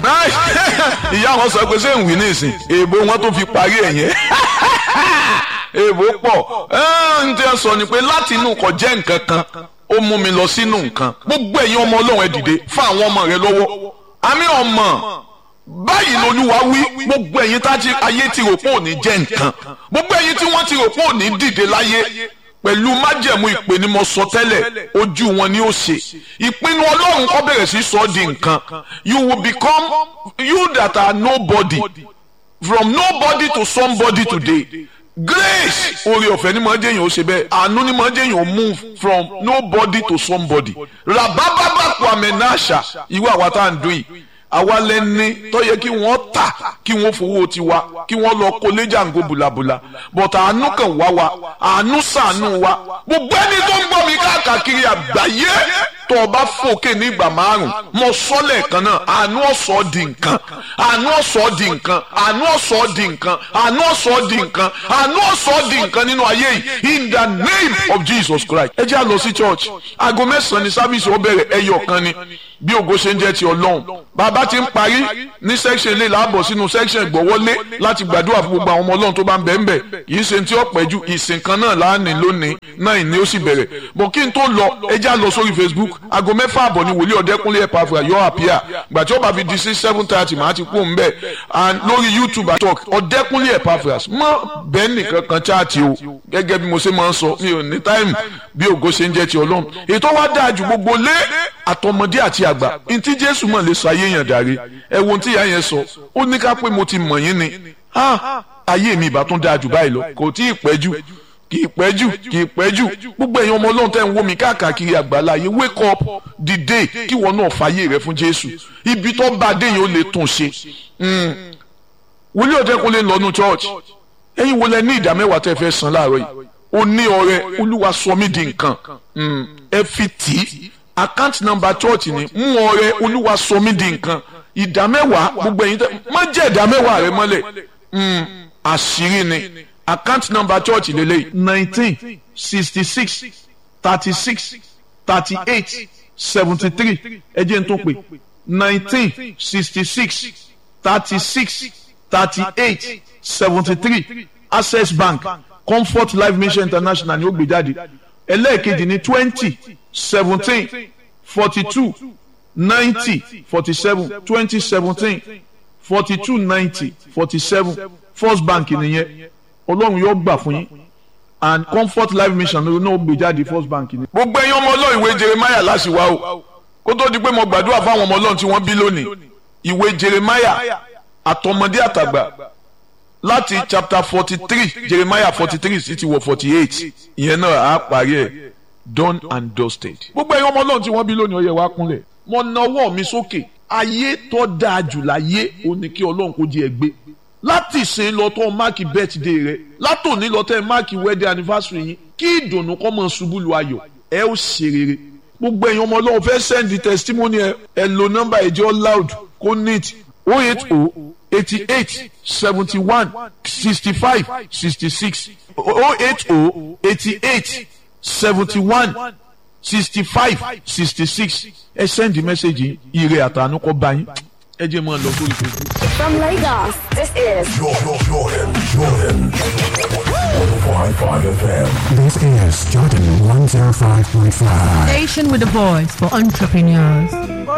ìyá wọn sọ pé ṣé ń wí ní ìsìn èèbò wọn tó fi parí ẹ̀ yẹn èèbò pọ̀ ń tẹ́ sọ ni pé láti inú kò jẹ́ nǹkan kan ó mú mi lọ sínú nǹkan gbogbo ẹ̀yin ọmọ ọlọ́run ẹ dìde fún àwọn ọmọ rẹ lọ́wọ́ àmì ọmọ báyìí lolúwa wí gbogbo ẹ̀yin tá ti ayé ti rò pé òní jẹ́ nǹkan gbogbo ẹ̀yin tí wọ́n ti rò pé òní dìde láyé pẹ̀lú májẹ̀mú ìpè ni mo sọ tẹ́lẹ̀ ojú wọn ni ó ṣe ìpinnu ọlọ́run kọ́ bẹ̀rẹ̀ sí sọ ọ́ di nǹkan you will become you that are nobody from nobody to somebody today grace oore ọ̀fẹ́ ni màá jẹ́yìn ó ṣe bẹ́ẹ̀ àánú ni màá jẹ́yìn ó move from nobody to somebody rabababa kwame nasha ìwé àwa tá à ń dún yìí àwa lẹni tó yẹ kí wọ́n tà kí wọ́n fowó tiwa kí wọ́n lọ kó léjàngó bùlàbùlà but àánú kan wá wa àánú ṣàánú wa gbogbo ẹni tó ń gbọ́ mi káàkiri àgbáyé tó o bá fòkè ní ìgbà márùn mo sọ lẹ́ẹ̀kan náà àánú ọ̀sọ́ di nǹkan àánú ọ̀sọ́ di nǹkan àánú ọ̀sọ́ di nǹkan àánú ọ̀sọ́ di nǹkan àánú ọ̀sọ́ di nǹkan nínú ayé yìí in the name of Jesus Christ ẹ jẹ́ à lọ sí church aago mẹ́sàn-án ní sábìsì ó bẹ̀rẹ̀ ẹyọ kan ni bí ògo ṣe ń jẹ́ ti ọlọ́run bàbá ti ń parí ní section ilé làbọ̀ sínú section ìgbọ̀wọ́lé láti gbàdúrà fún gbogbo àwọn ọmọ ọlọ́run tó bá ń bẹ̀ ń bẹ̀ yìí ṣe tí ó pẹ́ ju ìsìn kan náà láàánú lónìí náà ìní ó sì bẹ̀rẹ̀ bọ̀ kí n tó lọ ẹ já lọ sórí Facebook aago mẹ́fà àbọ̀ ni wòlíì ọ̀dẹ́kúnlé ẹ̀pà àfúrà yọ àpíà gbà tí ó bá fi di sí seven thirty màá ti kú mbẹ̀ and lórí YouTube talk ọ̀dẹ́kúnlé ẹ̀pà àfúrà mọ́ bẹ́ẹ̀ nìkan kan chaati o gẹ́gẹ́ bí mo ṣe máa ń sọ mi ò ní táìmù bí ògo ṣe ń jẹ́ ti ọlọ́run ètò wa dáa ju gbogbo lé àtọmọdé àti àgbà ntí jésù mọ̀ lè sọ ayé yẹn dàrí ẹ wo ntí ìyá yẹn sọ ó ní ká pé mo ti mọ̀ yín ni ayé mi ìbá tún dáa jù báyìí lọ kò tí ì pẹ́ jù kì í pẹ́ jù kì í pẹ́ jù gbogbo ẹ̀yin ọmọ ọlọ́run tẹ́ ń wò mí káàkiri àgbàlá yìí wake up dìde kí wọn náà fàyè rẹ fún jésù ibi tó bá dé yìí ó lè tún ṣe wòlíì ọ̀dẹ́kun lè lọ́nu church ẹ̀yin wo lẹ ní ìdá mẹ́wàá tẹ́ fẹ́ san láàárọ̀ yìí ó ní ọrẹ olúwa sọ mí di nǹkan ẹ fi tì í account number church ni mú ọrẹ olúwa sọ mí di nǹkan ìdá mẹ́wàá gbogbo ẹ̀yin tẹ́ má jẹ́ ìdá mẹ́wàá rẹ mọ́lẹ̀ àṣírí ni account number church lélẹ́yìí nineteen sixty six thirty six thirty eight seventy three ẹ jẹ́ n tó pè nineteen sixty six thirty six thirty eight seventy three access bank comfort life mission international ni ó gbé jáde ẹlẹ́ẹ̀kejì ní twenty seventeen forty two ninety forty seven twenty seventeen forty two ninety forty seven first bank nìyẹn ọlọ́run yóò gbà fún yín and comfort life mission ló náà gbé jáde first bank ni. gbogbo ẹ̀yin ọmọ ọlọ́run ìwé jeremiah láṣìwá o kó tó di pé mo gbàdúrà fáwọn ọmọ ọlọ́run tí wọ́n bí lónìí ìwé jeremiah àtọmọdé àtàgbà láti chapter forty three jeremiah forty three sí ti wọ forty eight ìyẹn náà á parí ẹ̀ done and dusted. gbogbo ẹ̀yin ọmọ ọlọ́run tí wọ́n bí lónìí ó yẹ wá kúnlẹ̀ mo na ọwọ́ mi sókè ayé tó dáa jù láyé ó ní kí ọlọ́run kó di ẹgbẹ́ láti ṣe lọ tó máàkì birthday rẹ látòní lọ tẹ máàkì wedding anniversary yín kí ìdùnnú kọ́ mọ̀ ṣubú lu ayọ̀ ẹ ó ṣe rere gbogbo ẹ̀yin ọmọ ọlọ́run fẹ́ send the testimony ẹ ẹ lo nọ́mbà ẹ̀jẹ̀ loud kó neat oh eight oh eighty eight seventy one sixty five sixty six oh eight oh eighty eight seventy one sixty five sixty six ẹ send the message yìí ire àtànú kọ́ bá yín ẹ jẹ́ mọ́ ọ lọ sórí Facebook. From Lagos, this is Jordan, Jordan, Jordan. 105.5 FM. This is Jordan 105.5. Station with a voice for entrepreneurs.